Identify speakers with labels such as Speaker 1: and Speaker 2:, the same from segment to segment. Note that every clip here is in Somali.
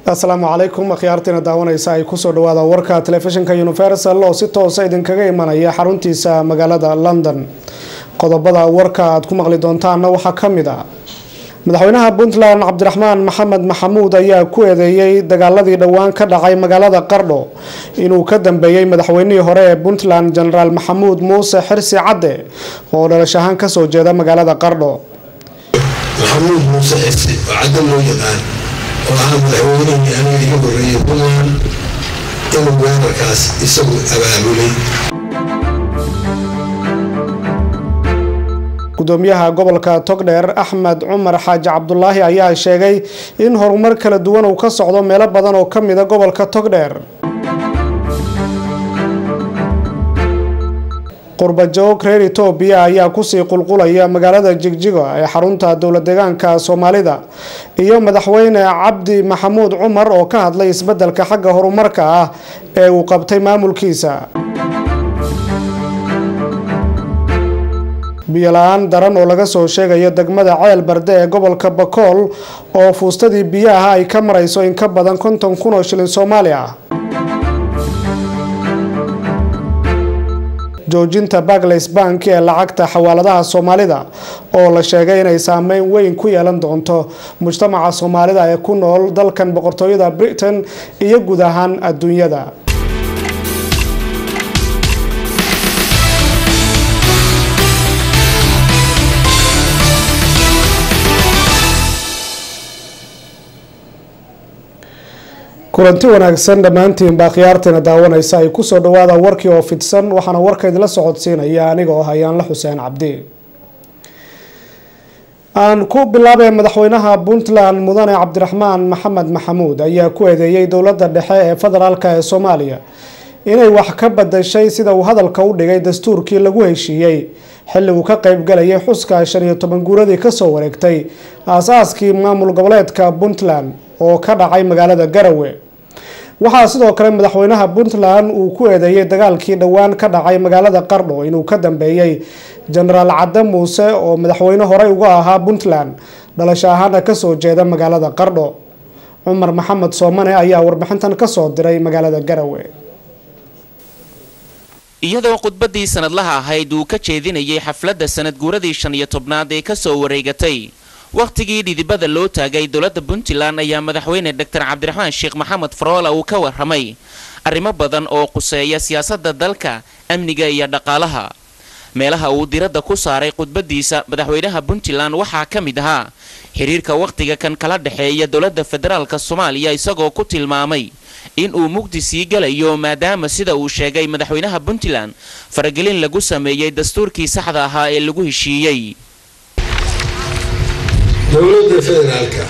Speaker 1: asalaamu calaykum akhyaartiina daawanaysa ay kusoo dhawaada warka telefishinka universal oo si toosa idinkaga imanaya xaruntiisa magaalada london qodobada warka aad ku maqli doontaana waxaa kamid a madaxweynaha puntland cabdiraxmaan maxamed maxamuud ayaa ku eedeeyey dagaaladii dhowaan ka dhacay magaalada qardho inuu ka dambeeyey madaxweynihii hore ee puntland jenaraal maxamuud muuse xirsi cadde oo dhalash ahaan kasoo jeeda magaalada qardho
Speaker 2: maxamuud muuse xirsi oo cadda loo yaqaan oo ahaa madaxweynihii aniga iga horeeyay puntland inuu weerarkaas isagu abaabulay
Speaker 1: gudoomiyaha gobolka togdheer axmed cumar xaaji cabdulaahi ayaa sheegay in horumar kala duwan uu ka socdo meelo badan oo ka mida gobolka togdheer qurbajoog reer etoobiya ayaa kusii qulqulaya magaalada jigjiga ee xarunta dowlad deegaanka soomaalida iyo madaxweyne cabdi maxamuud cumar oo ka hadlay isbedelka xagga horumarka ah ee uu qabtay maamulkiisa biyola-aan daran oo laga soo sheegayo degmada ceel barde ee gobolka bakool oo fuustadii biyaha ay ka marayso in ka badan konton kun oo shilin soomaali ah joojinta baglays bank ee lacagta xawaaladaha soomaalida oo la sheegay inay saameyn weyn ku yeelan doonto mujtamaca soomaalida ee ku nool dalkan boqortooyada britain iyo guud ahaan adduunyada kulanti wanaagsan dhammaantiinba khiyaartiina daawanaysa ay kusoo dhawaada warkii oo fidsan waxaana warka idinla socodsiinaya aniga oo hayaanla xuseen cabdi aan ku bilaabay madaxweynaha puntland mudane cabdiraxmaan maxamed maxamuud ayaa ku eedeeyey dowladda dhexe ee federaalk ee soomaaliya inay wax ka badashay sida uu hadalka u dhigay dastuurkii lagu heshiiyey xilli uu ka qeybgalayay xuska shan iyo toban guuradii kasoo wareegtay aas-aaskii maamul goboleedka puntland oo ka dhacay magaalada garawe waxaa sidoo kale madaxweynaha puntland uu ku eedeeyey dagaalkii dhowaan ka dhacay magaalada qardho inuu ka dambeeyey jenaraal cadde muuse oo madaxweyne horey uga ahaa puntland dhalasho ahaana kasoo jeeda magaalada qardho cumar maxamed soomane ayaa warbixintan kasoo diray magaalada garawe
Speaker 3: iyadoo khudbadii sanadlaha ahayd uu ka jeedinayay xafladda sanad guuradii shan iyo tobnaad ee kasoo wareegatay wakhtigii dhidibada loo taagay dowladda puntland ayaa madaxweyne doctor cabdiraxmaan sheekh maxamed faroola uu ka warramay arrimo badan oo quseeya siyaasadda dalka amniga iyo dhaqaalaha meelaha uu diradda ku saaray khudbadiisa madaxweynaha puntland waxaa ka mid ahaa xiriirka wakhtiga kan kala dhexeeya dowladda federaalka soomaaliya isagoo ku tilmaamay in uu mugdi sii galayo maadaama sida uu sheegay madaxweynaha puntland faragelin lagu sameeyey dastuurkii saxda ahaa ee lagu heshiiyey
Speaker 2: dowladda federaalka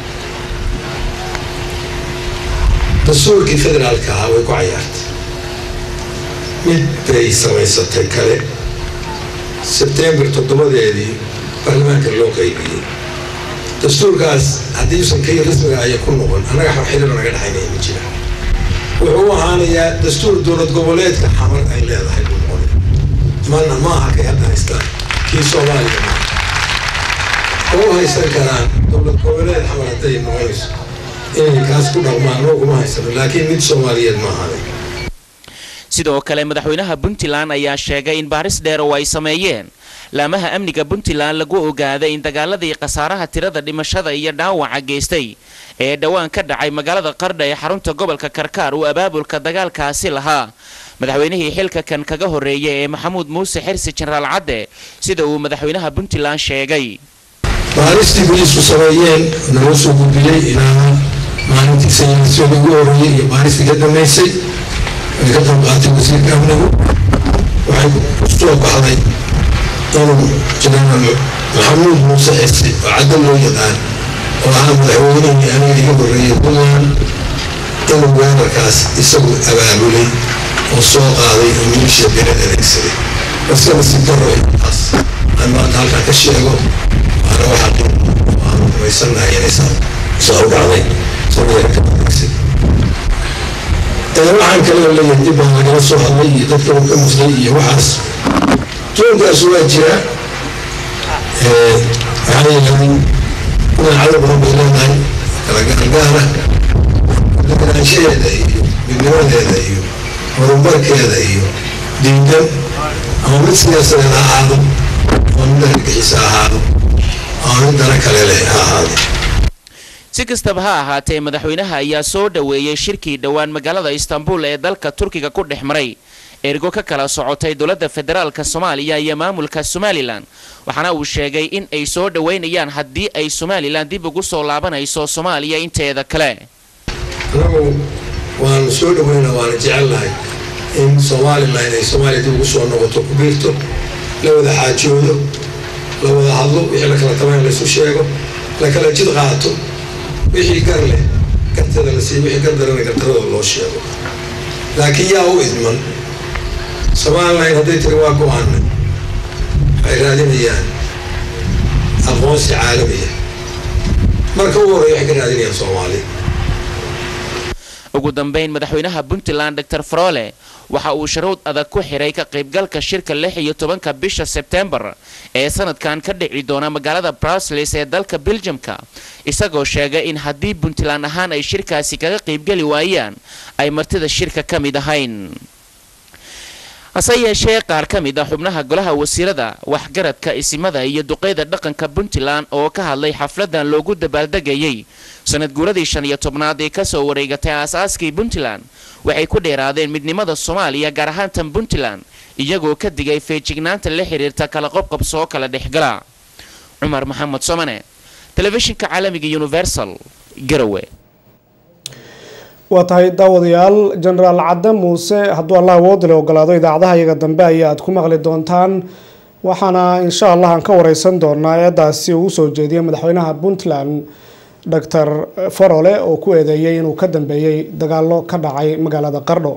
Speaker 2: dastuurkii federaalka ahaa way ku cayaartay mid bay samaysatay kale sebtembar toddobadeedii baarlamaanka loo qaybiyey dastuurkaas haddii usan kay rasmiga aya ku noqon annaga xirxiriro naga dhexaynaya ma jira wuxuu u ahaanayaa dastuur dowlad goboleedka xamar ay leedahay buu noqonay mana ma aha kay hadda haystaan kii soomaaliya ma oo haysan karaan dowlad goboleed xamar hadday noqonayso inay kaas ku dhaqmaan looguma haysano laakiin mid soomaaliyeed ma ahaanay
Speaker 3: sidoo kale madaxweynaha puntland ayaa sheegay in baaris dheer oo ay sameeyeen laamaha amniga puntland lagu ogaaday in dagaaladii khasaaraha tirada dhimashada iyo dhaawaca geystay ee dhowaan ka dhacay magaalada qardha ee xarunta gobolka karkaar uu abaabulka dagaalkaasi lahaa madaxweynihii xilka kan kaga horeeyay ee maxamuud muuse xirsi jenaraal cadde sida uu madaxweynaha puntland sheegay
Speaker 2: baaristii booliisku sameeyeen naloo soo gudbiyey ilaa maalintii saynisyada ugu horeeyey iyo baaristii ka dhammaysay ay ka qayb qaatay wasiirka amnigu waxay ku soo baxday inuu jenaraal maxamuud muuse xirsi oo cadda loo yaqaan oo ahaa madaxweynihii aniga iga horeeyay puntland inuu weerarkaas isagu abaabulay oo soo qaaday oo milisha birad adeegsaday iska nasiib daro taas aan maanta halkaa ka sheego waana waxa aanu rumaysannahay inay saa u dhacday sabada ka adeegsaday waxaan kaloo leeyahay dib baan lagala soo hadlay iyo dadka uu ka muslay iyo waxaas jooggaas waa jira waxaa yeelay inaan cadow badan bay leedahay kala gaargaara deganaanshaheeda iyo midnimadeeda iyo horumarkeeda iyo diidan ama mid siyaasadeed ha ahaado ama mid argagixiisa ahaado ama mid dana kale leh ha ahaado
Speaker 3: si kastaba ha ahaatee madaxweynaha ayaa soo dhoweeyey shirkii dhowaan magaalada istanbul ee dalka turkiga ku dhex maray ergo ka kala socotay dowladda federaalka soomaaliya iyo maamulka somalilan waxaana uu sheegay in ay soo dhoweynayaan haddii ay somalilan dib ugu soo laabanayso soomaaliya inteeda kale
Speaker 2: anagu waanu soo dhaweynaa waana jecelnahay in somalilan ay soomaaliya dib ugu soo noqoto ku biirto la wada xaajoodo la wada hadlo wixii la kala taban laysu sheego la kala jid qaato wixii gar leh gartada la siiyo wixii gar darana gardarada loo sheego laakiin yaa u idman somalilan hadday tiri waa go-aanay waxay raadinayaan aqoonsi caalamiya marka ugu horreya waxay ka raadinayaan soomaaliya
Speaker 3: ugu dambayn madaxweynaha puntland dor farole waxa uu sharuud adag ku xiray ka qaybgalka shirka lix iyo tobanka bisha sebtembar ee sanadkan ka dhici doona magaalada brusles ee dalka beljamka isagoo sheegay in haddii puntland ahaan ay shirkaasi kaga qaybgeli waayaan ay martida shirka ka mid ahayn hase yeeshee qaar ka mid a xubnaha golaha wasiirada waxgaradka isimada iyo duqeyda dhaqanka puntland oo ka hadlay xafladan loogu dabaaldegayay sanad guuradii shan iyo tobnaad ee kasoo wareegatay aasaaskii puntland waxay ku dheeraadeen midnimada soomaaliya gaar ahaan tan puntland iyagoo ka digay feejignaanta la xiriirta kala qobqabso oo kala dhexgala cumar maxamed somane telefishinka caalamiga universal garowe
Speaker 1: waa tahay daawadayaal jenaraal cadde muuse hadduu allah awoodale ogolaado idaacadaha iyaga dambe ayaad ku maqli doontaan waxaana insha allah aan ka wareysan doonaa eedaasi uu usoo jeediyay madaxweynaha puntland doctor farole oo ku eedeeyay inuu ka dambeeyey dagaalo ka dhacay magaalada qardho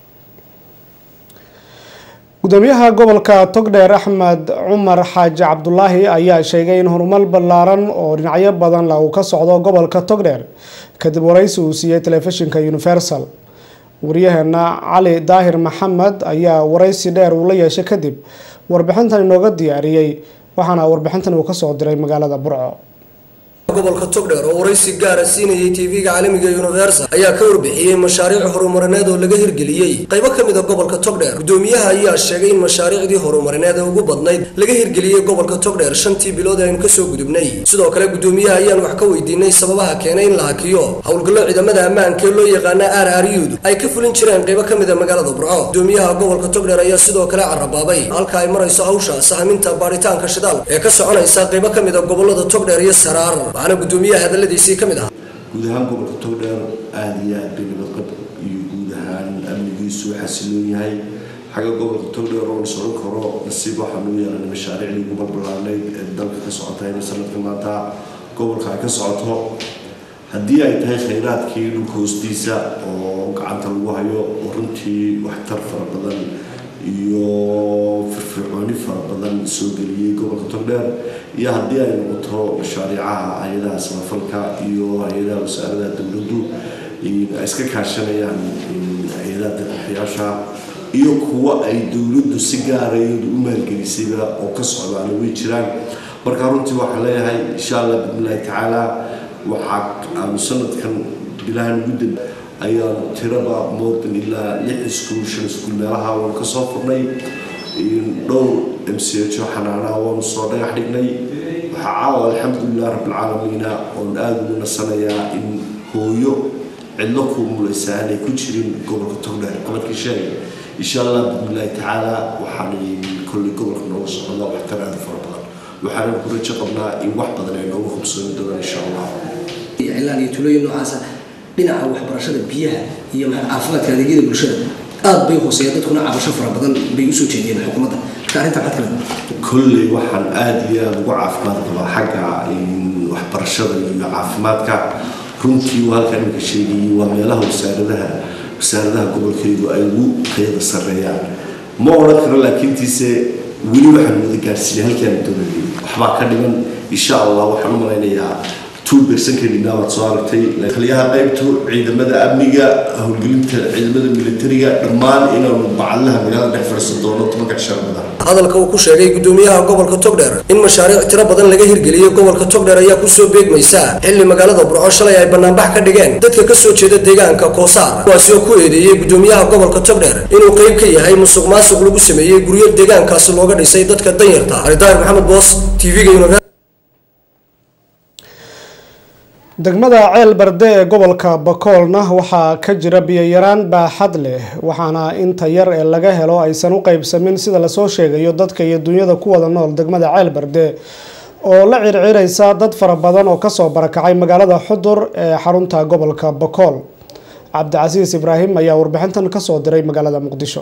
Speaker 1: gudoomiyaha gobolka togdheer axmed cumar xaaji cabdulaahi ayaa sheegay in horumar ballaaran oo dhinacyo badan la uu ka socdo gobolka togdheer kadib waraysi uu siiyey telefishinka universal waryaheena cali daahir maxamed ayaa waraysi dheer uu la yeeshay kadib warbixintan inooga diyaariyey waxaana warbixintan uu kasoo diray magaalada burco
Speaker 4: gobolka togdheer oo waraysi gaara siinayay tv-ga caalamiga universal ayaa ka warbixiyey mashaariic horumarineed oo laga hirgeliyey qaybo ka mid a gobolka togdheer gudoomiyaha ayaa sheegay in mashaariicdii horumarineed ee ugu badnayd laga hirgeliyey gobolka togdheer shantii bilood aynu kasoo gudubnay sidoo kale gudoomiyaha ayaan wax ka weydiinay sababaha keenay in la hakiyo howlgallo ciidamada ammaanka ee loo yaqaana r r ud ay ka fulin jireen qaybo ka mid a magaalada burco gudoomiyaha gobolka togdheer ayaa sidoo kale carabaabay halka ay marayso hawsha sahminta baaritaanka shidaal ee ka soconaysa qaybo ka mid a gobolada togdheer iyo saraar waxaana gudoomiyaha hadaladiisii ka mid ah
Speaker 5: guud ahaan gobolka togdheer aada iyo aad bay nabadqab iyo guud ahaan amnigiisu xasiloon yahay xagga gobolka togdheer oo la socon karo nasiib waxaa loo yeelanay mashaariicdii ugu balbalaanayd ee dalka ka socota inay sanadka maanta gobolka ay ka socoto haddii ay tahay khayraadkii dhulka hoostiisa oo gacanta lagu hayo oo runtii waxtar fara badan iyo firfircooni fara badan soo geliyey gobolka togdheer iyo haddii ay noqoto mashaariicaha hay-adaha samafalka iyo hay-adaha wasaaradaha dowladdu ay iska kaashanayaan hay-adaha dadbixiyaasha iyo kuwa ay dowladdu si gaara iyadu u maalgelisayba oo ka socdaana way jiraan marka runtii waxaan leeyahay insha allah bismillahi tacaala waxaa aanu sanadkan bilahan muddan ayaanu tiraba moodan ilaa lix iskuul shan iskuul meelaha waanu ka soo furnay dhowr m c h oo xanaanaha waanu soo dhagax dhignay waxaa caawa alxamdulilah rabbilcaalamiina oon aada ugu nasanayaa in hooyo cidlo ku mulaysa aanay ku jirin gobolka togdheer qabarkii sheegay insha allah bismillahi tacaala waxaan kolley gobolka nooga socda waxtar aada fara badan waxaana ku rajo qabnaa in wax badan ay nooga hubsoomi doonaan insha allah
Speaker 4: cilaan iyo tulooyin noocaasa dhinaca waxbarashada biyaha iyo caafimaadka adeegyada bulshada aad bay hooseeya dadkuna cabasho fara badan bay usoo jeediyeen xukuumadda marka arrinta maxaad kale
Speaker 5: kolley waxaan aada iyo aada ugu caafimaad qabaa xagga waxbarashada iyo caafimaadka runtii waa halkan iminka sheegayay waa meelaha wasaaradaha wasaaradaha gobolkeedu ay ugu tayada sarreeyaan ma odhan karo laakiintiise weli waxaan wada gaarsiinay halkaan doonayay waxbaa ka dhiman insha allah waxaan u malaynayaa two bersankeedina waad soo aragtay taliyaha qaybtu ciidamada amniga howlgelinta ciidamada militariga dhammaan inaanu bacadlaha magaalada dhex fadhiisan doono tobanka cisharamada
Speaker 4: hadalka uu ku sheegay gudoomiyaha gobolka togdheer in mashaariic tiro badan laga hirgeliyey gobolka togdheer ayaa kusoo beegmaysa xilli magaalada burco shalay ay banaanbax ka dhigeen dadka kasoo jeeda deegaanka koosaar kuwaasi oo ku eedeeyey gudoomiyaha gobolka togdheer inuu qayb ka yahay musuq maasuq lagu sameeyey guryo deegaankaasi looga dhisay dadka danyarta aridaar maxamed boos tv-ga univer
Speaker 1: degmada ceel barde ee gobolka bakoolna waxaa ka jira biyo-yaraan baaxad leh waxaana inta yar ee laga helo aysan u qeybsamin sida lasoo sheegayo dadka iyo dunyada ku wada nool degmada ceel barde oo la circiraysa dad fara badan oo kasoo barakacay magaalada xudur ee xarunta gobolka bakool cabdicasiis ibraahim ayaa warbixintan kasoo diray magaalada muqdisho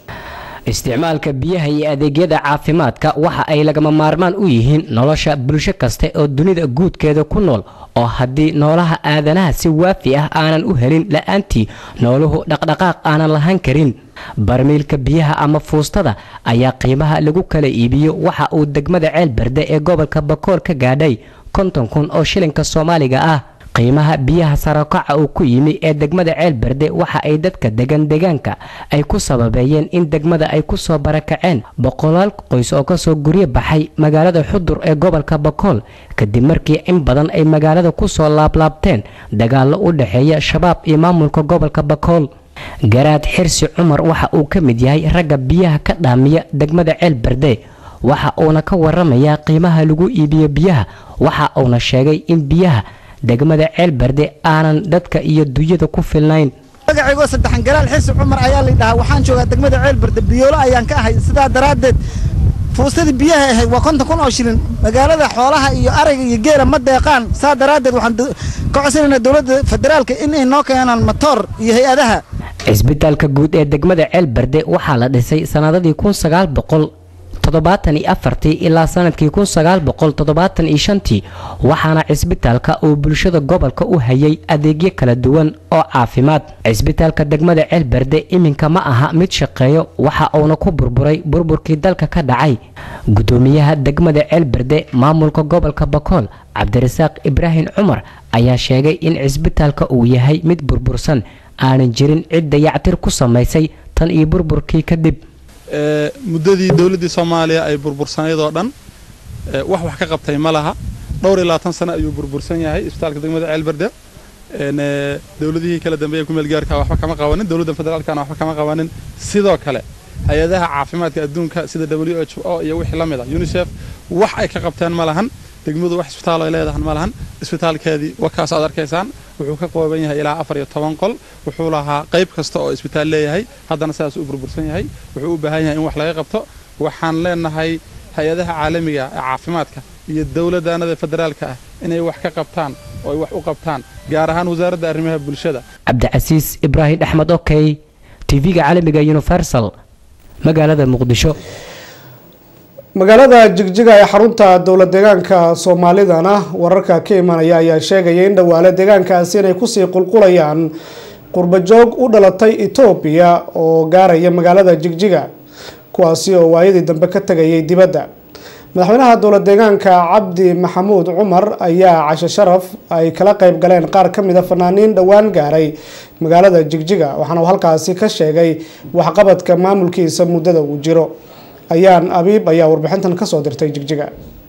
Speaker 6: isticmaalka biyaha iyo adeegyada caafimaadka waxa ay lagama maarmaan u yihiin nolosha bulsho kasta oo dunida guudkeeda ku nool oo haddii noolaha aadanaha si waafi ah aanan u helin la-aantii nooluhu dhaqdhaqaaq aanan lahaan karin barmiilka biyaha ama fuustada ayaa qiimaha lagu kala iibiyo waxa uu degmada ceel berde ee gobolka bakool ka gaadhay konton kun oo shilinka soomaaliga ah qiimaha biyaha sarakaca uu ku yimi ee degmada ceel berde waxa ay dadka degan deegaanka ay ku sababeeyeen in degmada ay ku soo barakaceen boqolaal qoys oo kasoo guryo baxay magaalada xudur ee gobolka bakool kadib markii in badan ay magaalada kusoo laablaabteen dagaallo u dhexeeya shabaab iyo maamulka gobolka bakool garaad xirsi cumar waxa uu ka mid yahay ragga biyaha ka dhaamiya degmada ceel berde waxa uuna ka waramayaa qiimaha lagu iibiyo biyaha waxa uuna sheegay in biyaha degmada ceel berde aanan dadka iyo dunyada ku filnayn
Speaker 7: magacaygoo saddexan galaal xirsi cumar ayaa la dhahaa waxaan joogaa degmada ceel berde biyoolo ayaan ka ahay sidaa daraaddeed fuustadii biyaha ahayd waa konton kun oo shilin magaalada xoolaha iyo arayga iyo geela ma deeqaan saa daraaddeed waxaan ka codsanaynaa dowladda federaalka in ay noo keenaan matoor iyo hay-adaha
Speaker 6: cisbitaalka guud ee degmada ceel berde waxaa la dhisay sanadadii kun sagaal boqol toddobaatan iyo afartii ilaa sanadkii kun sagaal boqol toddobaatan iyo shantii waxaana cisbitaalka uu bulshada gobolka u hayay adeegyo kala duwan oo caafimaad cisbitaalka degmada ceel berde iminka ma aha mid shaqeeyo waxa uuna ku burburay burburkii dalka ka dhacay gudoomiyaha degmada ceel berde maamulka gobolka bakool cabdirasaaq ibraahim cumar ayaa sheegay in cisbitaalka uu yahay mid burbursan aanan jirin cid dayactir ku samaysay tan iyo burburkii kadib
Speaker 8: muddadii dowladdii soomaaliya ay burbursanayd oo dhan wax wax ka qabtay ma laha dhowr iyo labaatan sano ayuu burbursan yahay isbitaalka degmada ceelberde dowladihii kala dambeeya ku meelgaarka waxba kama qabanin dowladda federaalkana waxba kama qabanin sidoo kale hay-adaha caafimaadka adduunka sida w h o iyo wixii la mid a unisef wax ay ka qabteen ma lahan degmadu wax isbitaal ay leedahan ma lahan isbitaalkeedii wakaas aad arkaysaan wuxuu ka kooban yahay ilaa afar iyo toban qol wuxuu lahaa qayb kasta oo isbitaal leeyahay haddana sidaas u burbursan yahay wuxuu u baahan yahay in wax laga qabto waxaan leenahay hay-adaha caalamiga ee caafimaadka iyo dowladdaanada federaalka ah inay wax ka qabtaan oo ay wax u qabtaan gaar ahaan wasaaradda arrimaha bulshada
Speaker 6: cabdicasiis ibraahim axmed okey tv-ga caalamiga universal magaalada muqdisho
Speaker 1: magaalada jigjiga ee xarunta dowla deegaanka soomaalidana wararka ka imanaya ayaa sheegaya in dhawaale deegaankaasi inay kusii qulqulayaan qurbajoog u dhalatay etoobiya oo gaaraya magaalada jigjiga kuwaasi oo waayadii dambe ka tegayay dibadda madaxweynaha dowla deegaanka cabdi maxamuud cumar ayaa cashe sharaf ay kala qeyb galeen qaar ka mida fanaaniin dhowaan gaaray magaalada jigjiga waxaana uu halkaasi ka sheegay waxqabadka maamulkiisa muddada uu jiro ayaan abiib ayaa warbixintan kasoo dirtay jigjiga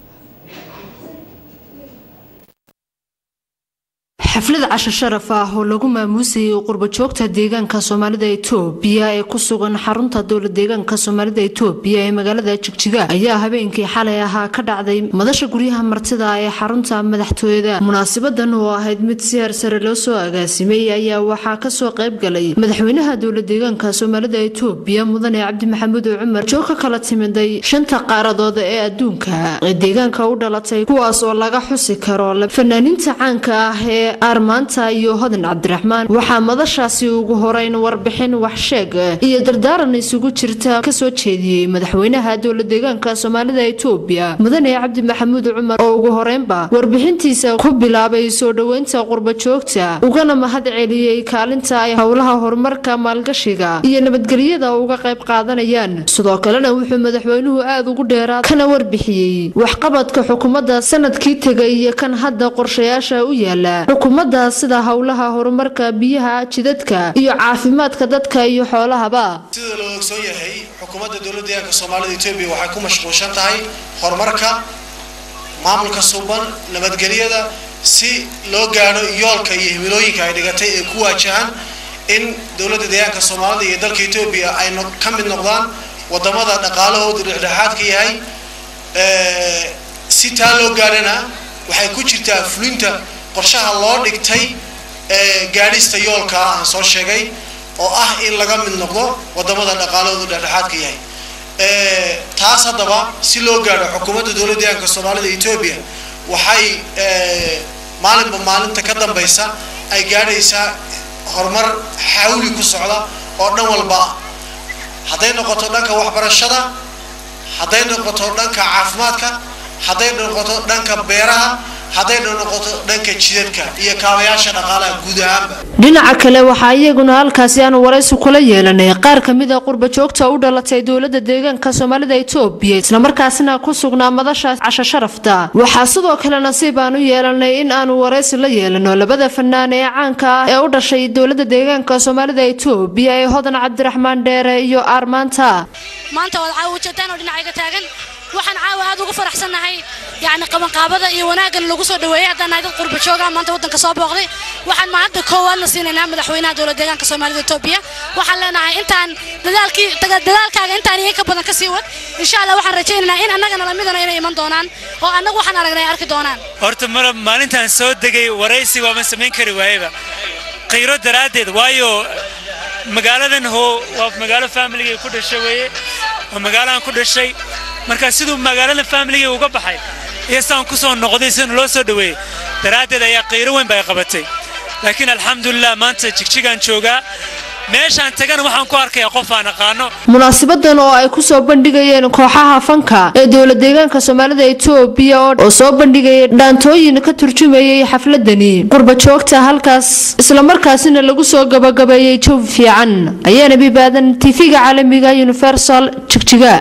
Speaker 9: xaflad casho sharaf ah oo lagu maamuusayay qurbajoogta deegaanka soomaalida etoobiya ee ku sugan xarunta dowla deegaanka soomaalida etoobiya ee magaalada jigjiga ayaa habeenkii xalay ahaa ka dhacday madasha guryaha martida ee xarunta madaxtooyada munaasabadan oo ahayd mid si hersare loo soo agaasimay ayaa waxaa kasoo qayb galay madaxweynaha dowla deegaanka soomaalida etoobiya mudane cabdi maxamuud cumar joog ka kala timiday shanta qaaradood ee adduunka ee deegaanka u dhalatay kuwaas oo laga xusi karo fanaaniinta caanka ah ee aarmaanta iyo hodan cabdiraxmaan waxaa madashaasi ugu horeyn warbixin waxsheeg iyo dardaaran isugu jirta kasoo jeediyey madaxweynaha dowla deegaanka soomaalida etoobiya mudane cabdi maxamuud cumar oo ugu horeynba warbixintiisa ku bilaabay soo dhoweynta qurbajoogta ugana mahad celiyey kaalinta ay howlaha horumarka maalgashiga iyo nabadgelyada uga qayb qaadanayaan sidoo kalena wuxuu madaxweynuhu aada ugu dheeraad kana warbixiyey waxqabadka xukuumadda sanadkii tegay iyo kan hadda qorshayaasha u yaala xukuumadda sida howlaha horumarka biyaha jidadka iyo caafimaadka dadka iyo xoolahaba
Speaker 10: sida loo ogsoon yahay xukuumadda dowladda deegaanka soomaalida etoobiya waxay ku mashquulshan tahay horumarka maamulka suuban nabadgelyada si loo gaadho yoolka iyo himilooyinka ay dhigatay ee ku waajahan in dowladda deegaanka soomaalida iyo dalka etoobiya ay ka mid noqdaan wadamada dhaqaalahoodu dhexdhexaadka yahay si taa loo gaadhana waxay ku jirtaa fulinta qorshaha loo dhigtay gaadhista yoolka aan soo sheegay oo ah in laga mid noqdo wadamada dhaqaalahoodu dhexdhexaadka yahay taas haddaba si loo gaadho xukuumadda dowladda deegaanka soomaalida etoobiya waxay maalinba maalinta ka dambaysa ay gaadhaysaa horumar xawli ku socda oo dhan walba ah hadday noqoto dhanka waxbarashada hadday noqoto dhanka caafimaadka hadday noqoto dhanka beeraha hadday noqoto dhanka jidadka iyo kaabayaasha dhaqaalaha guud ahaanba
Speaker 9: dhinaca kale waxaa iyaguna halkaasi aanu waraysi kula yeelanay qaar kamid a qurbajoogta u dhalatay dowlada deegaanka soomaalida etoobiya islamarkaasina ku sugnaa madasha casho sharafta waxaa sidoo kale nasiib aan u yeelanay in aanu waraysi la yeelano labada fanaan ee caanka ah ee u dhashay dowlada deegaanka soomaalida etoobiya ee hodan cabdiraxmaan dheere iyo aarmaanta
Speaker 11: maanta waad caawa ujeedtaan oo dhinacayga taagan waxaan caawa aad ugu faraxsannahay yacni qabanqaabada iyo wanaaggan lagu soo dhaweeyey haddaan nahay dad qurba jooga maanta waddanka soo booqday waxaan mahadda koowaadna siinaynaa madaxweynaha dowlad deegaanka soomaalida etoobiya waxaan leenahay intaan dadaalkii dadaalkaaga intaan iyo ka badan ka sii wad insha allah waxaan rajaynaynaa in annagana lamidana inay iman doonaan oo annagu waxaan aragnay arki doonaan
Speaker 12: horta mara maalintaan soo degay waraysi waama samayn kari waayeba khayro daraaddeed waayo magaaladan ho waa magaalo familigay ku dhashay weeye waa magaalahan ku dhashay marka siduu magaalada familigay uga baxay iyo saan ku soo noqday sidana loo soo dhaweeyey daraaddeed ayaa khayro weyn ba ay qabatay laakiin alxamdulilah maanta jigjigaan joogaa meeshaan tagana waxaan ku arkayaa qof aan aqaano
Speaker 9: munaasabadan oo ay kusoo bandhigayeen kooxaha fanka ee dowla deegaanka soomaalida etoobiya oo soo bandhigayay dhaantooyin ka turjumayay xafladani qurbajoogta halkaas islamarkaasina lagu soo gabagabeeyey jawi fiican ayaana bibaadan tv-ga caalamiga universal jigjiga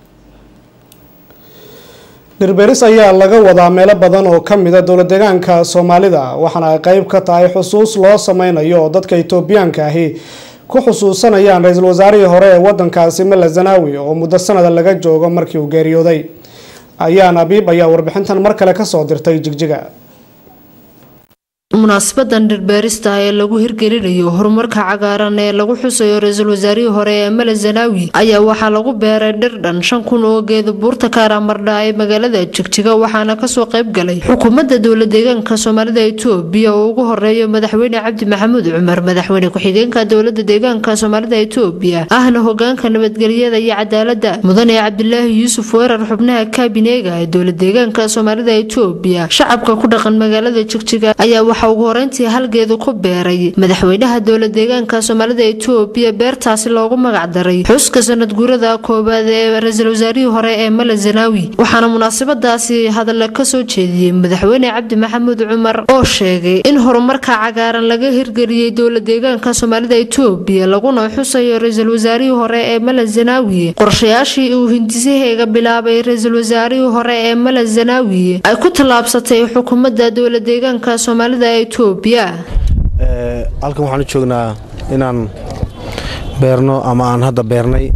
Speaker 1: dhirberis ayaa laga wadaa meelo badan oo ka mida dowla deegaanka soomaalida waxaana ay qeyb ka tahay xusuus loo sameynayo oo dadka etoobiyaanka ahi ku xusuusanayaan ra-iisul wasaarihii hore ee wadankaasi mele zanaawi oo muddo sanada laga joogo markii uu geeriyooday ayaan abiib ayaa warbixintan mar kale kasoo dirtay jigjiga
Speaker 9: munaasabadan dhirbeerista ee lagu hirgelinayo horumarka cagaaran ee lagu xusayo ra-iisul wasaarihii hore ee mele zanaawi ayaa waxaa lagu beeray dhir dhan shan kun oo geeda buurta kaaraamardha ee magaalada jigjiga waxaana kasoo qayb galay xukuumadda dowla deegaanka soomaalida etoobiya oo ugu horeeya madaxweyne cabdi maxamuud cumar madaxweyne ku-xigeenka dowlada deegaanka soomaalida etoobiya ahna hogaanka nabadgelyada iyo cadaalada mudane cabdilaahi yuusuf weerar xubnaha kaabineega ee dowla deegaanka soomaalida etoobiya shacabka ku dhaqan magaalada jigjiga ayaa waxaa ugu horeyntii halgeedu ku beeray madaxweynaha dowla deegaanka soomaalida etoobiya beertaasi loogu magacdaray xuska sanad guurada koowaad ee ra-iisul wasaarihii hore ee male zanaawi waxaana munaasabadaasi hadalla kasoo jeediyey madaxweyne cabdi maxamuud cumar oo sheegay in horumarka cagaaran laga hirgeliyey dowla deegaanka soomaalida etoobiya laguna xusayo ra-iisul wasaarihii hore ee male zanaawi qorshayaashii uu hindisaheega bilaabay ra-iisul wasaarihii hore ee male zanaawi ay ku tallaabsatay xukuumadda dowla deegaanka soomaalida etoobiya
Speaker 13: halkan waxaan u joognaa inaan beerno ama aan hadda beernay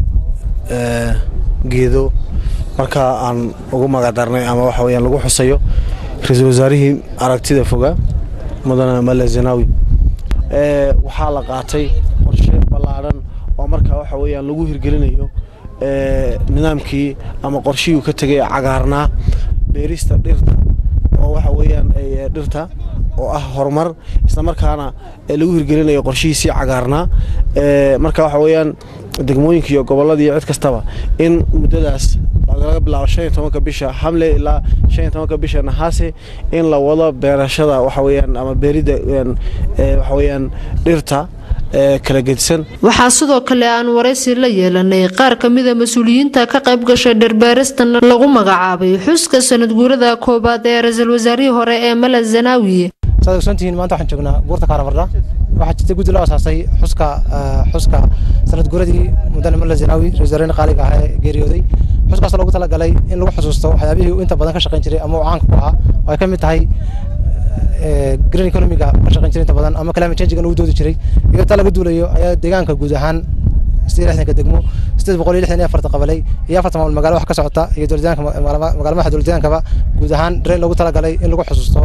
Speaker 13: geedo markaa aan ugu magadarnay ama waxa weyaan lagu xusayo ra-iisul wasaarihii aragtida foga mudane male zanaawi waxaa la qaatay qorshe ballaadhan oo markaa waxa weyaan lagu hirgelinayo nidaamkii ama qorshihii uu ka tegay cagaarnaa beerista dhirta oo waxa weyaan dhirta oo ah horumar islamarkaana lagu hirgelinayo qorshihiisii cagaarnaa marka waxa weeyaan degmooyinka iyo gobolada iyo cid kastaba in muddadaas laga bilaabo shan iyo tobanka bisha hamle ilaa shan iyo tobanka bisha nahaase in la wado beerashada waxa weeyaan ama beeridda waxa weeyaan dhirta kala gedisan
Speaker 9: waxaa sidoo kale aan waraysi la yeelanay qaar ka mida mas-uuliyiinta ka qayb gashay dharbaaristan lagu magacaabay xuska sanad guurada koobaad ee ra-iisul wasaarihii hore ee mala zanaawi
Speaker 14: saad ogsoontihiin maanta waxaan joognaa buurta kaaramarda waxaa jirta guddi loo asaasay xuska xuska sanad guuradii mudane mala zanaawi ra-isul wasaarihii qaaliga ahaa ee geeriyooday xuskaas loogu talagalay in lagu xusuusto waxyaabihii uu inta badan ka shaqayn jiray ama uu caanka ku ahaa oo ay ka mid tahay green economiga ka shaqayn jiray inta badan ama climate change-gan uu doodi jiray iyadoo taa laga duulayo ayaa deegaanka guud ahaan sidii lixdanka degmo sideed boqol iyo lixdan iyo afarta qabalay iyo afarta maamul magaalo wax ka socota iyo dowladyaanka magaalo madaxa dowladyahankaba guud ahaan dareen loogu talagalay in lagu xusuusto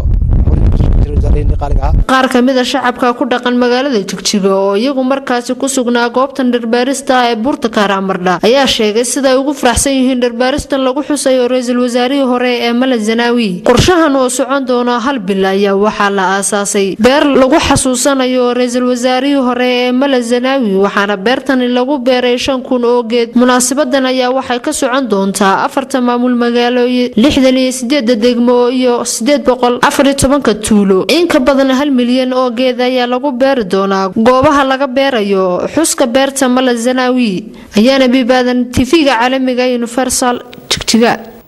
Speaker 9: qaar ka mid a shacabka ku dhaqan magaalada jigjiga oo iyagu markaasi ku sugnaa goobtan dharbaarista ee buurta kaaraamardha ayaa sheegay siday ugu faraxsan yihiin dharbaaristan lagu xusayo ra-iisul wasaarihii hore ee mala zanaawi qorshahan oo socon doona hal bil ayaa waxaa la aasaasay beer lagu xasuusanayo ra-iisul wasaarihii hore ee mala zanaawi waxaana beertani lagu beeray shan kun oo geed munaasabadan ayaa waxay ka socon doontaa afarta maamul magaalo lixdan iyo sideeda degmo iyo sideed boqol afar iyo tobanka tuulo in ka badan hal milyan oo geed ayaa lagu beeri doonaa goobaha laga beerayo xuska beerta mala zanaawi ayaana bibaadan tv-ga caalamiga universal jigjiga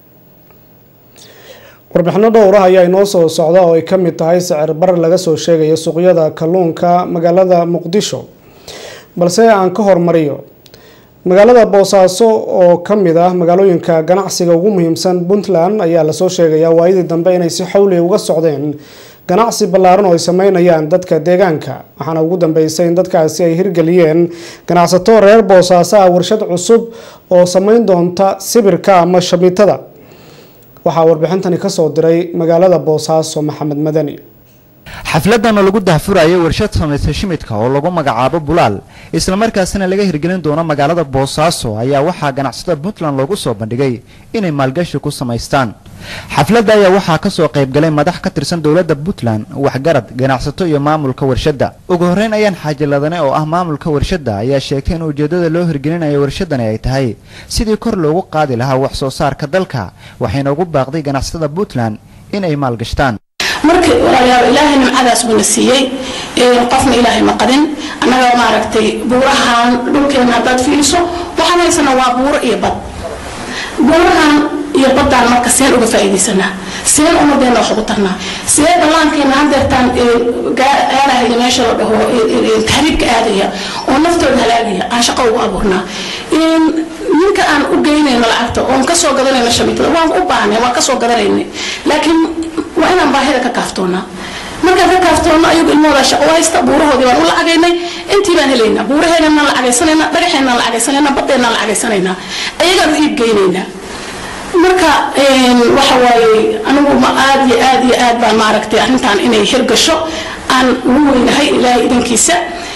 Speaker 1: warbixino dhowr ah ayaa inoo soo socda oo ay ka mid tahay sicir bar laga soo sheegaya suuqyada kalluunka magaalada muqdisho balse aan ka hormariyo magaalada boosaaso oo ka mid ah magaalooyinka ganacsiga ugu muhiimsan puntland ayaa lasoo sheegayaa waayadii dambe inay si xawli uga socdeen ganacsi ballaaran oo ay sameynayaan dadka deegaanka waxaana ugu dambeysay in dadkaasi ay hirgeliyeen ganacsato reer boosaaso ah warshad cusub oo sameyn doonta sibirka ama shamiitada waxaa warbixintani kasoo diray magaalada boosaaso maxamed madani
Speaker 15: xafladan oo lagu dahfurayo warshad samaysa shimidka oo lagu magacaabo bulaal islamarkaasina laga hirgelin doono magaalada boosaaso ayaa waxaa ganacsatada puntland loogu soo bandhigay inay maalgashi ku samaystaan xafladda ayaa waxaa kasoo qaybgalay madax ka tirsan dowladda puntland waxgarad ganacsato iyo maamulka warshadda ugu horreyn ayaan xaajiladane oo ah maamulka warshadda ayaa sheegtay in ujeeddada loo hirgelinayo warshadani ay tahay sidii kor loogu qaadi lahaa wax soo saarka dalka waxayna ugu baaqday ganacsatada puntland in ay maalgashtaan
Speaker 16: marka walaalayaal ilaahay nimcadaas buuna siiyey qofna ilaahay ma qadin annaga maaragtay buurahan dhulkeena haddaad fiiriso waxaan haysanaa waa buuro iyo bad buurahan iyo baddaan marka seen uga faa'iidaysanaa seen ummadeena wax ugu tarnaa see dhallaankeena hadeertaan aadahaya meesha la dhaho tahriibka aadaya oo naftooda halaagaya aan shaqo ugu abuurnaa ninka aan u geynayno lacagta oon kasoo gadanayno shamiitada waan u baahnay waan kasoo gadanayna laakiin waa inaan baahida ka kaaftoonaa markaan ka kaaftoonno ayagu ilmahooda shaqo haysta buurahoodii baan u lacagaynay intii baan helaynaa buuraheenaan lacagaysanaynaa dhagaxeenaan lacagaysanaynaa baddeenaan lacagaysanaynaa ayagaan u iibgeynaynaa marka waxa waaye anigu ma aad iyo aad iyo aad baan maaragtay arrintan inay hirgasho aan ugu weynahay ilaahay idankiisa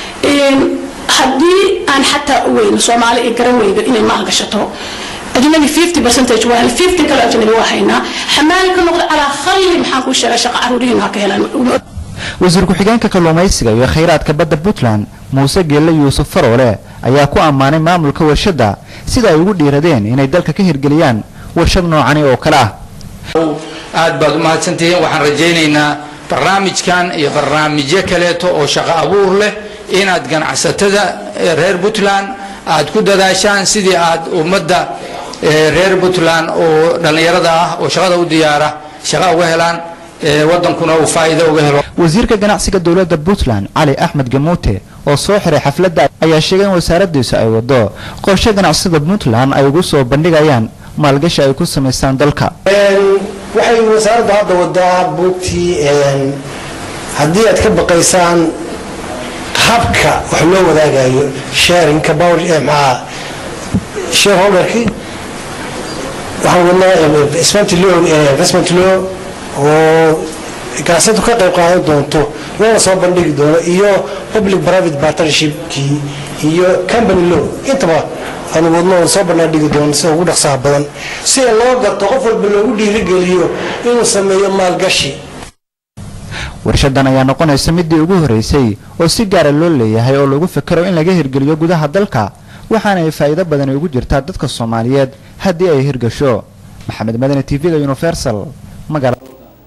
Speaker 16: haddii aan xataa u weyno soomaali ay garan weydo inay maalgashato أجنبي 50 برسنتج وهل 50 كلا أجنبي وحينا حمال كنقض على خلي محن كل شيء شقة عرورين هكذا
Speaker 15: wasiir ku-xigeenka kalluumaysiga iyo khayraadka badda puntland muuse geelle yuusuf faroole ayaa ku ammaanay maamulka warshadda sida ay ugu dhiiradeen inay dalka ka hirgeliyaan warshad noocani oo kale ah
Speaker 17: aad baad u mahadsantihiin waxaan rajaynaynaa barnaamijkan iyo barnaamijyo kaleeto oo shaqo abuur leh inaad ganacsatada reer puntland aad ku dadaashaan sidii aad ummadda reer puntland oo dhallinyarada ah oo shaqada u diyaara shaqa uga helaan wadankuna uu faa'iido uga helo
Speaker 15: wasiirka ganacsiga dowladda puntland cali axmed gamuute oo soo xiray xafladda ayaa sheegay in wasaaraddiisu ay wado qorshe ganacsatada puntland ay ugu soo bandhigayaan maalgashi ay ku samaystaan dalka
Speaker 18: waxay wasaaraddu hadda wadaa buugtii haddii aad ka baqaysaan habka wax loo wadaagayo sharinka power maxaa shareholderki waxaan wadnaa investment law investment law oo ganacsatu ka qayb qaadan doonto loona soo bandhigi doono iyo public private partnershipkii iyo company law intaba aanu wadno oon soo bandhigi doono sida ugu dhaqsaha badan sida loo garto qof walba loogu dhiirigeliyo inuu sameeyo maalgashi
Speaker 15: warshadan ayaa noqonaysa midii ugu horeysay oo si gaara loo leeyahay oo lagu fikero in laga hirgeliyo gudaha dalka waxaana ay faa'iido badani ugu jirtaa dadka soomaaliyeed haddii ay hirgasho maxamed madani t v-ga universal magaalada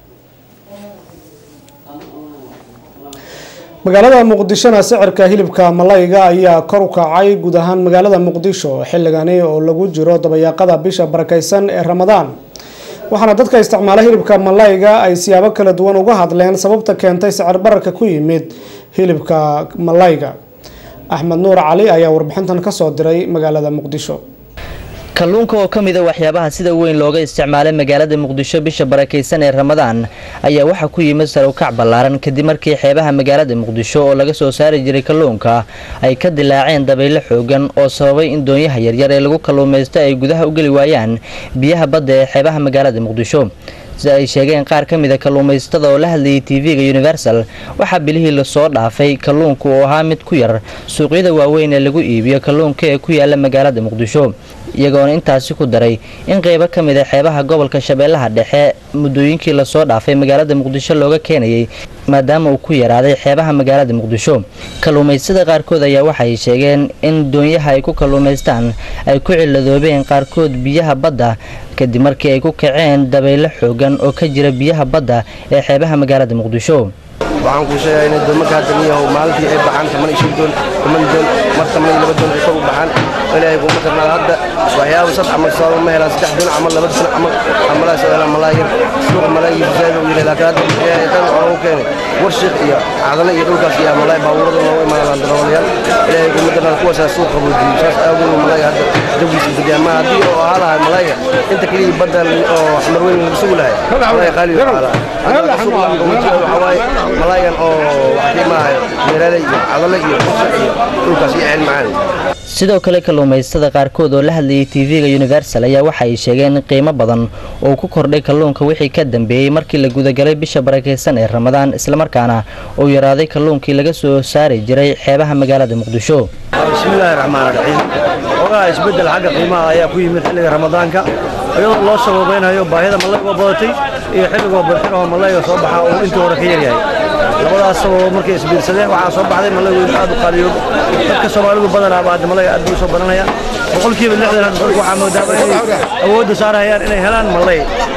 Speaker 1: magaalada muqdishona sicirka hilibka malayga ayaa kor u kacay guud ahaan magaalada muqdisho xilligani oo lagu jiro dabayaaqada bisha barakeysan ee ramadaan waxaana dadka isticmaala hilibka malayga ay siyaabo kala duwan uga hadleen sababta keentay sicir bararka ku yimid hilibka malayga axmed nuur cali ayaa warbixintan kasoo diray magaalada muqdisho
Speaker 19: kalluunka oo ka mid a waxyaabaha sida weyn looga isticmaalay magaalada muqdisho bisha barakeysan ee ramadaan ayaa waxaa ku yimid sare u kac ballaaran kadib markii xeebaha magaalada muqdisho oo laga soo saari jiray kalluunka ay ka dilaaceen dabaylo xoogan oo sababay in doonyaha yaryar ee lagu kalluumaysto ay gudaha u geli waayaan biyaha badda ee xeebaha magaalada muqdisho sida ay sheegeen qaar ka mida kalluumaysatada oo la hadlayay tv-ga universal waxaa bilihii lasoo dhaafay kalluunka oo ahaa mid ku yar suuqyada waaweyn ee lagu iibiyo kalluunka ee ku yaala magaalada muqdisho iyagoona intaasi ku daray in qeybo ka mid a xeebaha gobolka shabeellaha dhexe muddooyinkii lasoo dhaafay magaalada muqdisho looga keenayay maadaama uu ku yaraaday xeebaha magaalada muqdisho kalluumaystada qaarkood ayaa waxay sheegeen in doonyaha ay ku kalluumaystaan ay ku ciladoobeen qaarkood biyaha badda kadib markii ay ku kaceen dabaylo xoogan oo ka jira biyaha badda ee xeebaha magaalada muqdisho
Speaker 20: waxaan kuu sheegaa inay doomanka hadda niyahow maalintii ay baxaan toban iyo shan doon toban doon mar toban iyo laba doon ay kor u baxaan ilaahay kuma darnaada hadda waxyaaba sad camal sababa ma helaan saddex doon camal laba doon camal camalaha soo helaan malaayir suuqa malaayir zaid uu yahay laakiin hadda ilaahay tan waxaa ugu keenay warshiq iyo cadale iyo dhulkaas iyo malaay baabuurada loogu imaanaan darawalayaal ilaahay kuma darnaada kuwaasaa suuq qaboojiyey saas awgeed uu malaayga hadda jawgiisa bedyaa ma haddii oo ahaa lahay malaayga inta keliya badda oo xamar weyn lagu sugi lahay malaay qaali u ahaa lahay hadda suuq la qaboojiyo waxaa waaye malaayan oo waxdii maahayo meerale iyo cadale iyo qusa iyo dhulkaas iyo ceel macaan
Speaker 19: sidoo kale kalluumaystada qaarkood oo la hadlayay tv-ga universal ayaa waxa ay sheegeen in qiimo badan oo ku kordhay kalluunka wixii ka dambeeyey markii la gudagalay bisha barakeysan ee ramadaan islamarkaana uu yaraaday kalluunkii laga soo saari jiray xeebaha magaalada muqdisho
Speaker 20: bismillaahi raxmaan raxiim ogaa isbeddel xagga qiimaha ayaa ku yimid xilliga ramadaanka iyadoo loo sababaynayo baahida malayga badatay iyo xilligoo barxirahoo malayga soo baxa uu intii hore ka yaryahay labadaas sababo markay isbiirsadeen waxaa soo baxday malaygu inuu aad u qaaliyoobo dadka soomaalidu badanaaba hadda malayga aad buu soo badanayaan boqolkiiba lixdan hadda dadku waxaa moodaa inay awoodda saarayaan inay helaan malay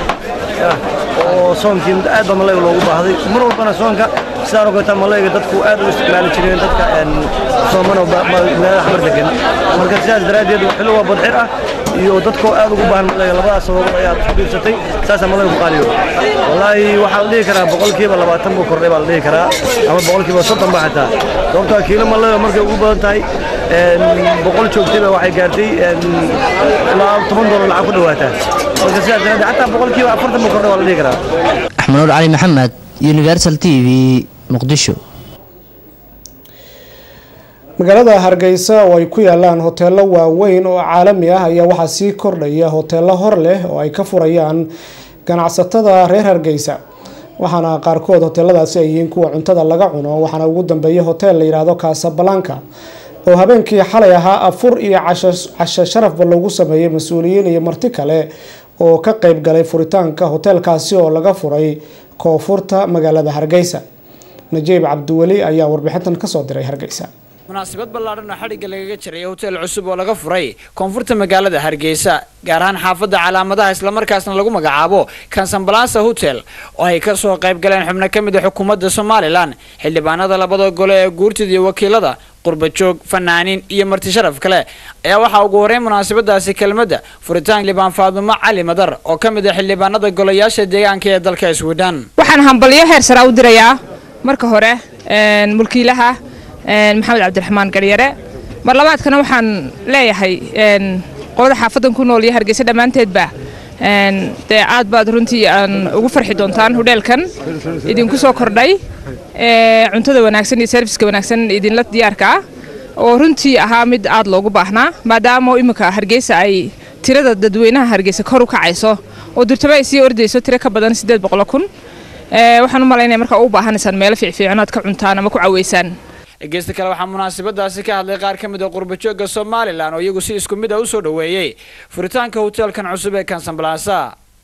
Speaker 20: oo soonkii mid aad baa malayga loogu baahday mar walbana soonka sidaan ogata malayga dadku aad u isticmaali jireen dadka soomano magaalada xamar degan marka sidaas daraaddeed xilli waa badxir ah iyo dadkoo aad ugu baahan malayga labadaas sababood ayaa isku biirsatay saasaa malayga ku qaaliyo wallaahi waxaa la dhihi karaa boqolkiiba labaatan buu kordhay baa la dhihi karaa ama boqolkiiba soddon ba xataa sababtoo kiilo malayga markay ugu badan tahay boqol joogtayba waxay gaartay ilaa toban doolar lacag ku dhawaataa marka sidaas daraaddeed xataa boqolkiiba afartan buu kordhay waa la dhihi karaa
Speaker 19: axmed nuur cali maxamed universal t v muqdisho
Speaker 1: magaalada hargeysa oo ay ku yaalaan hoteelo waaweyn oo caalami ah ayaa waxaa sii kordhaya hoteelo hor leh oo ay ka furayaan ganacsatada reer hargeysa waxaana qaarkood hoteeladaasi ay yihiin kuwa cuntada laga cuno waxaana ugu dambeeya hotel la yidhaahdo kasabalanka oo habeenkii xalay ahaa afur iyo casho sharafba loogu sameeyey mas-uuliyiin iyo marti kale oo ka qeyb galay furitaanka hoteelkaasi oo laga furay koonfurta magaalada hargeysa najiib cabdiweli ayaa warbixintan kasoo diray hargeysa
Speaker 21: munaasabad ballaadhan oo xadhigga lagaga jiray hotel cusub oo laga furay koonfurta magaalada hargeysa gaar ahaan xaafadda calaamadaha islamarkaasna lagu magacaabo kansambalasa hotel oo ay ka soo qayb galeen xubno ka mid a xukuumadda somalilan xildhibaanada labada gole ee guurtida iyo wakiilada qurbajoog fanaaniin iyo marti sharaf kale ayaa waxaa ugu horreyn munaasabadaasi kelmadda furitaan xildhibaan faadumo cali madar oo ka mid ah xildhibaanada golayaasha deegaanka ee dalka swidhan
Speaker 22: waxaan hambalyo heer sara u dirayaa marka hore mulkiilaha maxamed cabdiraxmaan garyare mar labaadkana waxaan leeyahay qolada xaafadan ku nool iyo hargeysa dhammaanteedba dee aad baad runtii aan ugu farxi doontaan hudheelkan idinku soo kordhay cuntada wanaagsan iyo serviska wanaagsan idinla diyaarka ah oo runtii ahaa mid aad loogu baahnaa maadaama imika hargeysa ay tirada dadweynaha hargeysa kor u kacayso oo durtaba ay sii ordayso tiro ka badan siddeed boqolo kun waxaan u malaynaya markaa u baahanaysaan meelo fiicfiican aad ka cuntaan ama ku caweysaan
Speaker 21: dhegeysta kale waxaa munaasabadaasi ka hadlay qaar ka mid a qurbajooga somalilan oo iyagu si isku mid ah u soo dhoweeyey furitaanka hoteelkan cusub ee kansambalasa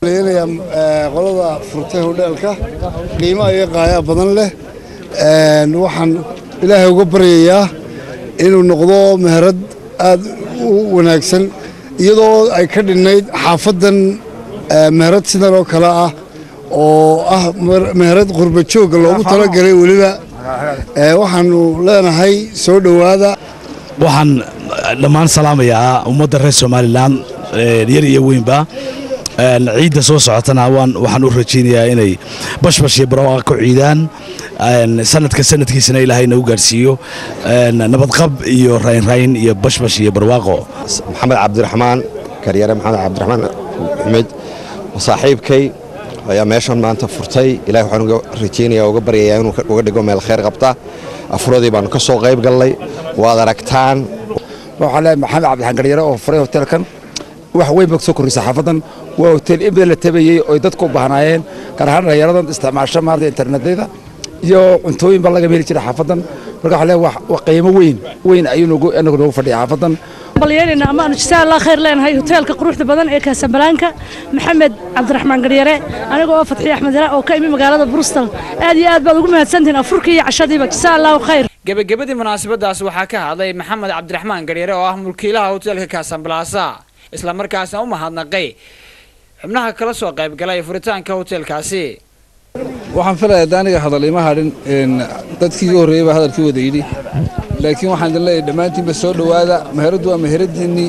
Speaker 2: leynaya qolada furtay hodheelka qiimo iyo qaaya badan leh waxaan ilaahay uga baryayaa inuu noqdo meherad aad u wanaagsan iyadoo ay ka dhinnayd xaafadan meherad sidan oo kale ah oo ah meherad qurba joogga loogu talagalay weliba waxaanu leenahay soo dhowaada
Speaker 3: waxaan dhammaan salaamayaa ummadda reer somalilan yar iyo weynba ciidda soo socotana waxaan u rajaynayaa inay bashbash iyo barwaaqa ku ciidaan sanadka sanadkiisana ilaahayna u gaarsiiyo nabadqab iyo raynrayn iyo bashbash iyo barwaaqo
Speaker 23: maxamed cabdiraxmaan karyare maxamed cabdiraxmaan axmed saaxiibkay ayaa meeshan maanta furtay ilahay waxaan uga rajaynayaa uga baryayaa inuu uga dhigo meel khayr qabta afuradii baanu ka soo qayb gallay waad aragtaan
Speaker 24: waxaa leeyahay maxamed cabdiraxmaan karyare oo furay hoteelkan wax weyn ba soo korrisa xaafadan waa hotel in badan la tabayey oy dadku u baahnaayeen gaar ahaan dhalinyaradan isticmaasho maarata internetyada iyo cuntooyin ba laga heli jiray xaafadan marka waxaa leeyahay wax qiimo weyn weyn ayuu nagu anagu noogu fadhiya xaafadan
Speaker 25: balyeelina ama aanu jazaa allah khayr leenahay hoteelka quruxda badan ee kaasambalaanka maxamed cabdiraxmaan garyare aniga oo fatxiye axmed yara oo ka imi magaalada brustal aad iyo aad baad ugu mahadsantihiin afurkii iyo cashadiiba jazaa allahu khayr
Speaker 21: gebagabadii munaasabadaas waxaa ka hadlay maxamed cabdiraxmaan garyare oo ah mulkiilaha hoteelka kaasambalaasa isla markaasna u mahadnaqay xubnaha kala soo qaybgalay furitaanka hoteelkaasi
Speaker 26: waxaan filayaa de aniga hadal ima hadhin dadkii iga horreeyey baa hadalkii wada yidhi laakiin waxaan idin leeyahay dhammaantiinba soo dhowaada meheraddu waa meheradiinnii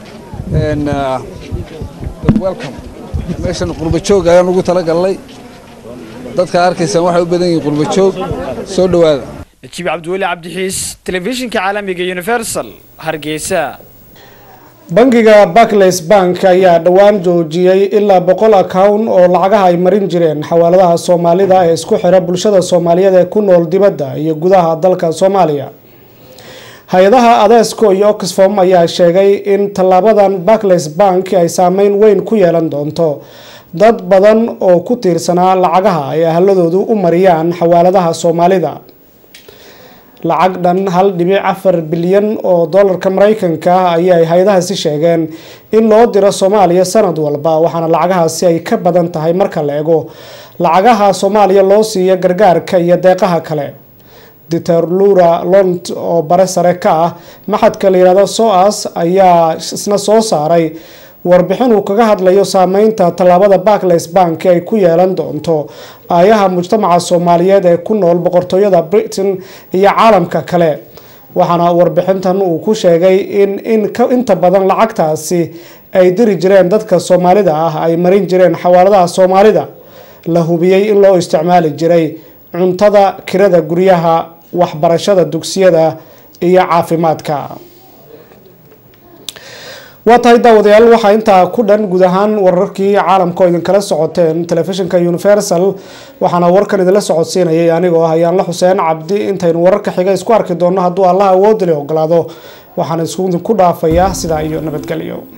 Speaker 26: welcome meeshan qurbajoog ayaan ugu tala gallay dadka arkaysaan waxay u badan yihiin qurbajoog soo dhowaada
Speaker 21: najiib cabdiweli cabdixiis telefishinka caalamiga universal hargeysa
Speaker 1: bangiga barclays bank ayaa dhowaan joojiyey ilaa boqol account oo lacagaha ay marin jireen xawaaladaha soomaalida ee isku xira bulshada soomaaliyeed ee ku nool dibadda iyo gudaha dalka soomaaliya hay-adaha adeesco iyo oxfom ayaa sheegay in tallaabadan barclays bank ay saameyn weyn ku yeelan doonto dad badan oo ku tiirsanaa lacagaha ay ahladoodu u mariyaan xawaaladaha soomaalida lacag dhan hal dhibic afar bilyan oo dollarka mareykanka ah ayay hay-adahaasi sheegeen in loo diro soomaaliya sanad walba waxaana lacagahaasi ay ka badan tahay marka la ego lacagaha soomaaliya loo siiyo gargaarka iyo deeqaha kale diter lura lont oo bare sare ka ah maxadka la yihahdo soas ayaa isna soo saaray warbixin uu kaga hadlayo saameynta tallaabada barclays bank ay ku yeelan doonto aayaha mujtamaca soomaaliyeed ee ku nool boqortooyada britain iyo caalamka kale waxaana warbixintan uu ku sheegay in inta badan lacagtaasi ay diri jireen dadka soomaalida ah ay marin jireen xawaaladaha soomaalida la hubiyey in loo isticmaali jiray cuntada kirada guryaha waxbarashada dugsiyada iyo caafimaadka waa tahay daawadayaal waxaa intaa ku dhan guud ahaan wararkii caalamka oo idinkala socoteen telefishinka universal waxaana warkan idinla socodsiinayay anigoo ah ayaanla xuseen cabdi intaynu wararka xiga isku arki doonno hadduu allah awoodali ogolaado waxaan isku dhaafayaa sidaa iyo nabadgelyo